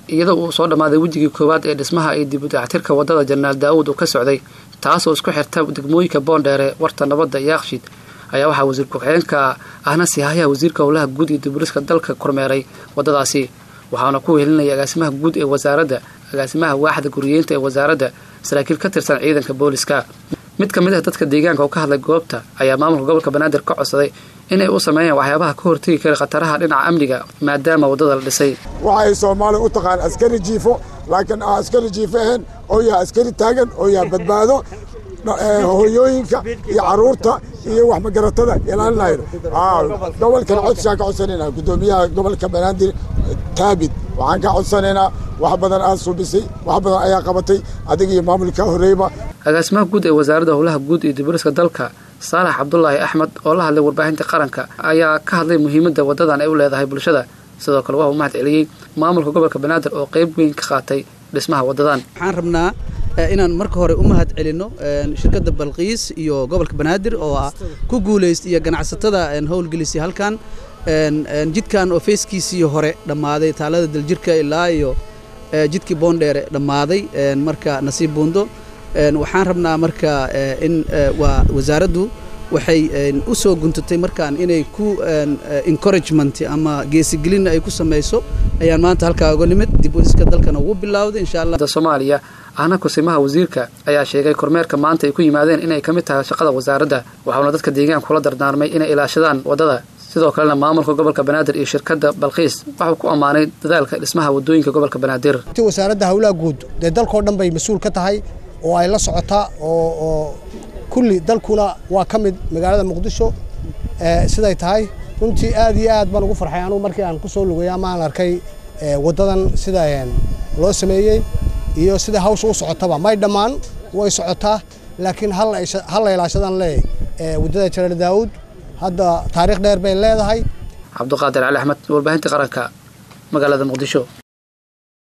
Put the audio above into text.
iyadoo uu soo dhammaaday wejigii koowaad ee dhismaha iyo dib u dayactirka waddada jenaraal daa'uud uu ka socday taasoo isku xirta degmooyinka boondheere warta nabadda iyo akhshid ayaa waxaa wasiir ku-xigeenka ahna siihaayaha wasiirka howlaha guud iyo diburiska dalka kormeeray waddadaasi waxaana ku wehelinaya agaasimaha guud ee wasaaradda agaasimaha waaxda guriyeynta ee wasaaradda saraakiil ka tirsan ciidanka booliska mid ka mid ah dadka deegaanka oo ka hadlay goobta ayaa maamulka gobolka banaadir ka codsaday inay u sameeyaan waxyaabaha ka hortegi kara khataraha dhinaca amniga maadaama waddada la dhisay waxay soomaaliya u taqaan askari jiifo laakiin aan askari jiifo ahayn oo yaha askari taagan oo yaha badbaado hooyooyinka iyo caruurta iyo wax magaratada ilaalinayno gobolkan codsigaan ka codsanaynaa guddoomiyaha gobolka banaadir taabid waxaan ka codsanaynaa wax badan aad suubisay wax badan ayaa qabatay adiga iyo maamulka horreeyba agaasimaha guud ee wasaaradda howlaha guud iyo diburiska dalka saalax cabdulaahi axmed oo la hadlay warbaahinta qaranka ayaa ka hadlay muhiimadda waddadan ay u leedahay bulshada sidoo kale waa uu mahad celiyey maamulka gobolka banaadir oo qayb weyn ka qaatay dhismaha waddadan waxaan rabnaa inaan marka hore u mahad celinno shirkadda balqiis iyo gobolka banaadir oo ah ku guulaystay iyo ganacsatada howlgelisay halkan jidkan oo feeskiisii hore dhammaaday taalada daljirka ilaa iyo jidkii boondheere dhammaaday marka nasiib buundo waxaan rabnaa marka in waa wasaaraddu waxay u soo guntatay markaan inay ku encouragement ama geesigelin ay ku samayso ayaan maanta halkaa uga nimid dib udiska dalkana ugu bilowday insha allah soomaaliya ahna kusimaha wasiirka ayaa sheegay kormeerka maanta ay ku yimaadeen inay ka mid tahay shaqada wasaaradda waxauna dadka deegaanka kula dardaarmay inay ilaashadaan waddada sidoo kalena maamulka gobolka banaadir iyo shirkadda balqiis waxuu ku ammaanay dadaalka dhismaha waddooyinka gobolka banaadir wasaaradda howlaha guud dee dalkao dhan bay mas-uul ka tahay oo ay la socotaa oo kulli dalkuna waa ka mid magaalada muqdisho siday tahay runtii aad iyo aad baan ugu farxay anugu markii aan ku soo lugay ama aan arkay waddadan sida loo sameeyey iyo sida hawsha u socotaba may dhammaan way socotaa laakiin hal la ilaashadaan leeyahay waddada jaraal daawud hadda taariikh dheer bay leedahay cabduqaadir cali axmed warbaahinta qaranka magaalada muqdisho